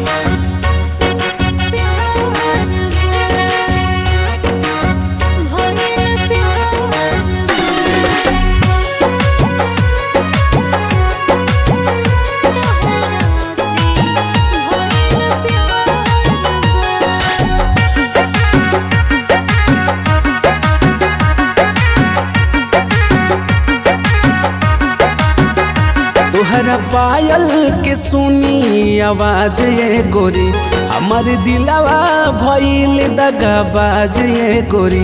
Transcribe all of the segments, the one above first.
तोहरा पायल के सुनी आवाज ये गोरी हमर दिलवा भइल दगाबाज ये गोरी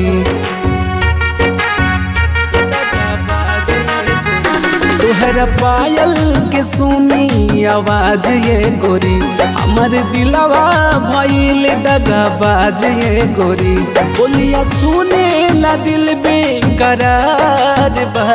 तोहरा पायल के सुनी आवाज ये गोरी हमर दिलवा भइल दगाबाज ये गोरी बोलिया सुने ला दिल बेकरार बा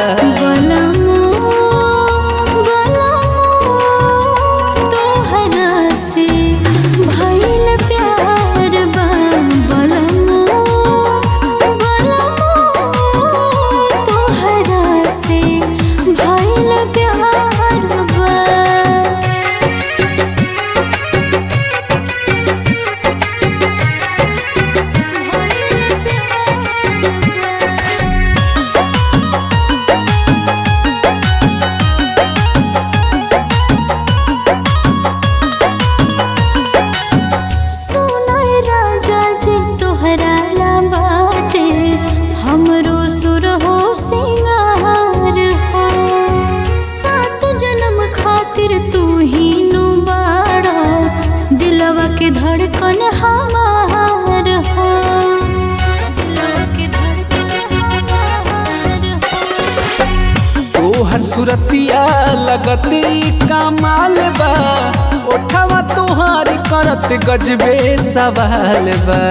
हमरो सुर हो सिंगार हो सात जन्म खातिर तू ही नु बाड़ा दिलवा के धड़कन हमार हो दिलवा के धड़कन हमार हो तोहर सुरतिया लगती कमाल बा ओठवा तोहार करत गजबे सवाल बा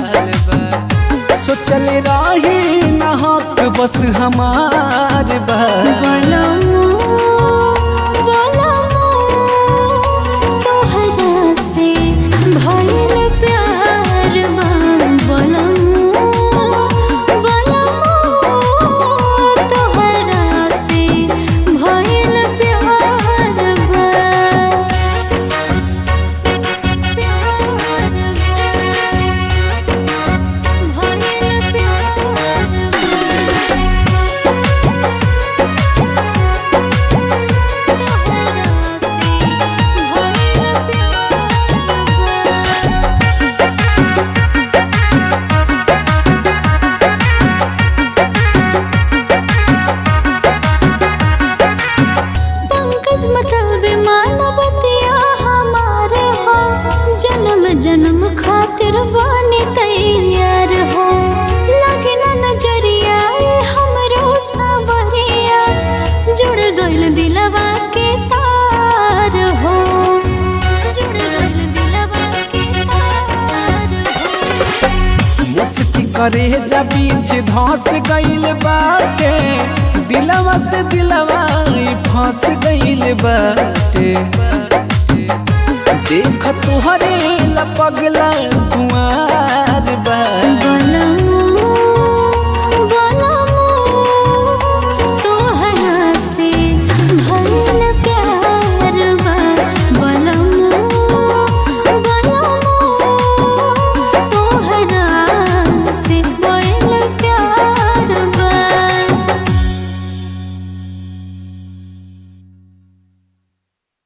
सोचल रही न हक बस हमार बा बलमो बलमो तोहरा से भइल प्यार बा बलमो बलमो तोहरा से भइल प्यार बा प्यार बा भइल प्यार तोहरा से भइल प्यार पंकज मतलब मानवतिया हमारे हो जन्म जन्म खातिर बने तैयार हो लगे ना नजरिया ए हमरो सवरिया जुड़ गइल दिलवा के तार हो जुड़ गइल दिलवा के तार हो मुस्की करे जा बीच धस गइल बाटे दिलवा से दिलवा ई फंस गइल बाटे देख तुहरे लपगला कुआं